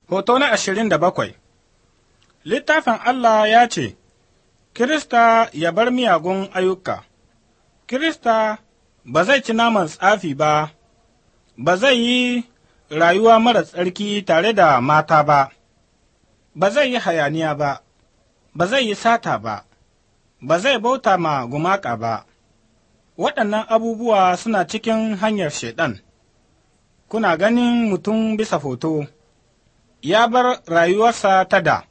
Hoto na ashirin da bakwai Littafin Allah ya ce, Kirista ya bar miyagun ayyuka, Kirista ba zai ci naman tsafi ba, ba zai yi rayuwa mara tsarki tare da mata ba, ba zai yi hayaniya ba, ba zai yi sata ba, ba zai bauta ma gumaka ba. Waɗannan abubuwa suna cikin hanyar Shaiɗan. Kuna ganin mutum bisa foto. ya bar rayuwarsa ta da,